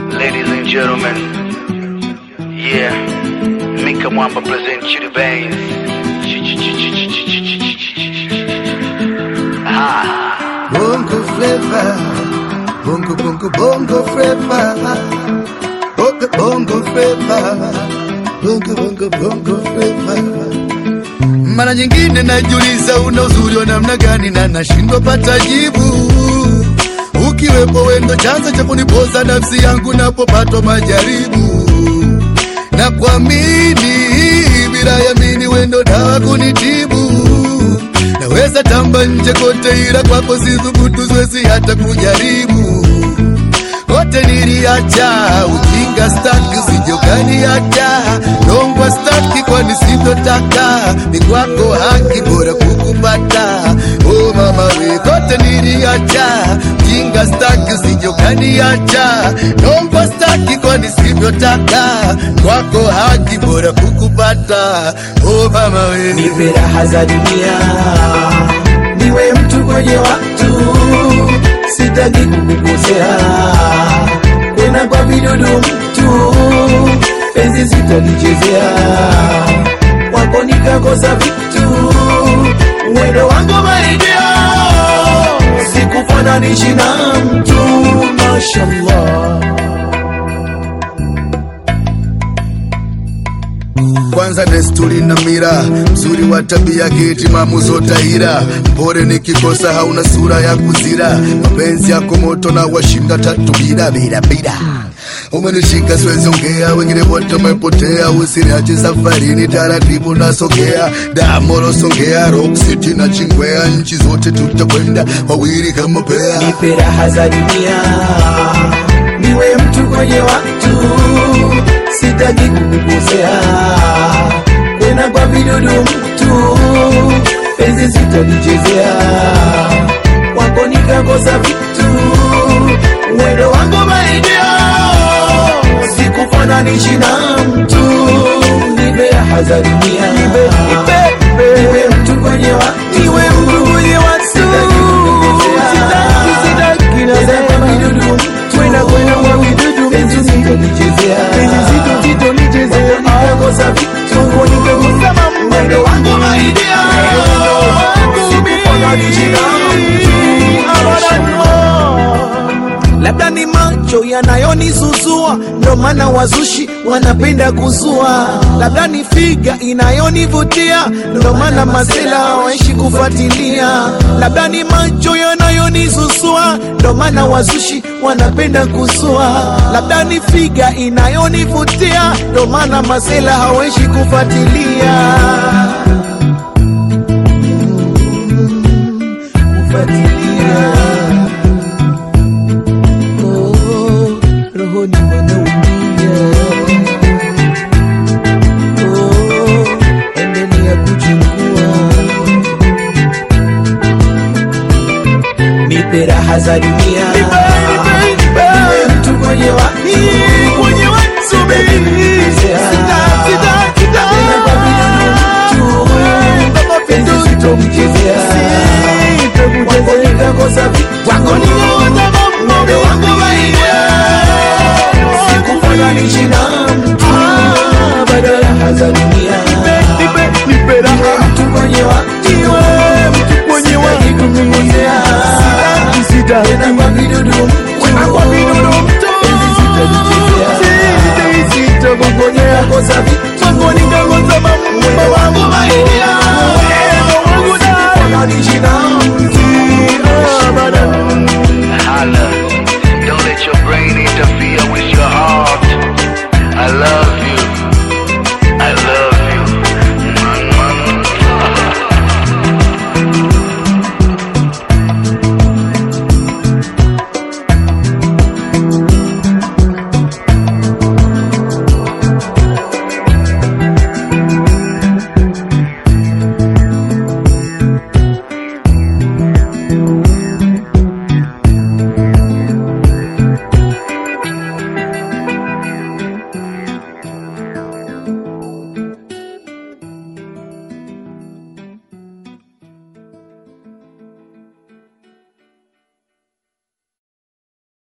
Ladies and gentlemen, yeah, Mika Mwamba present you the veins. Ah, Bongo flavor, bongo bongo bongo flavor, bongo bongo flavor, bongo bongo bongo flavor. Mara nyingine najiuliza una uzuri wa namna gani na nashindwa pata jibu. Ukiwepo wendo chanzo cha kunipoza nafsi yangu napopatwa majaribu na kuamini bila yamini wendo dawa kunitibu naweza tamba nje kote ila kwako sithubutu siwezi hata kujaribu kote niliacha ujinga staki usijokaniacha longwa staki kwani sivyotaka ni kwako haki bora kukupata o mama we kote niliacha ujinga staki usijokaniacha longwa staki kwani sivyotaka kwako haki bora kukupata o mama we nipe raha za dunia, niwe mtu kwenye watu, sitaki kukukosea, kwenda kwa vidudu mtu, penzi sitalichezea, wako nikakosa vitu, mwendo wangu marejeo, sikufananishi na mtu, mashallah. kwanza desturi na mira mzuri wa tabia kitimamu zotahira mpore nikikosa hauna sura ya kuzira mapenzi yako moto na washinda tatu bila bila bila umenishika siwezi ongea wengine wote wamepotea usiniache safarini taratibu nasogea damoro songea rock city na chingwea nchi zote tutakwenda wawili kama pea nipe raha za dunia, niwe mtu kwenye watu, sitaki kukukosea, kwenda kwa vidudu mtu, penzi sitalichezea, wako nikakosa vitu, mwendo wangu marejeo, sikufananishi na mtu, nipe raha za dunia, niwe mtu kwenye watu, niwe mtu kwenye watu, sitaki kukukosea, sitaki nasema vidudu kwenda kwenda kwa vidudu penzi sitolichezea penzi sitolichezea nikakosa vitu nikakosa mambo mwendo wangu maidia sikufananisha na mtu labda ni macho yanayonizuzua, ndo maana wazushi wanapenda kuzua. Labda ni figa inayonivutia, ndo maana masela hawaishi kufuatilia. Labda ni macho yanayonizuzua, ndo maana wazushi wanapenda kuzua. Labda ni figa inayonivutia, ndo maana masela hawaishi kufuatilia kufuatilia Oh, rohoni wanaumia. Oh, endelea kuchukua, nipe raha za dunia, niwe mtu kwenye watu, Napenda kwa vidudu mtu, penzi sitomchezea, wako nikakosa vitu, Ng'ombe wangu waingia, sikufananisha na mtu, bado raha za dunia. Niwe mtu kwenye watu, sitaki kukukosea, tena kwa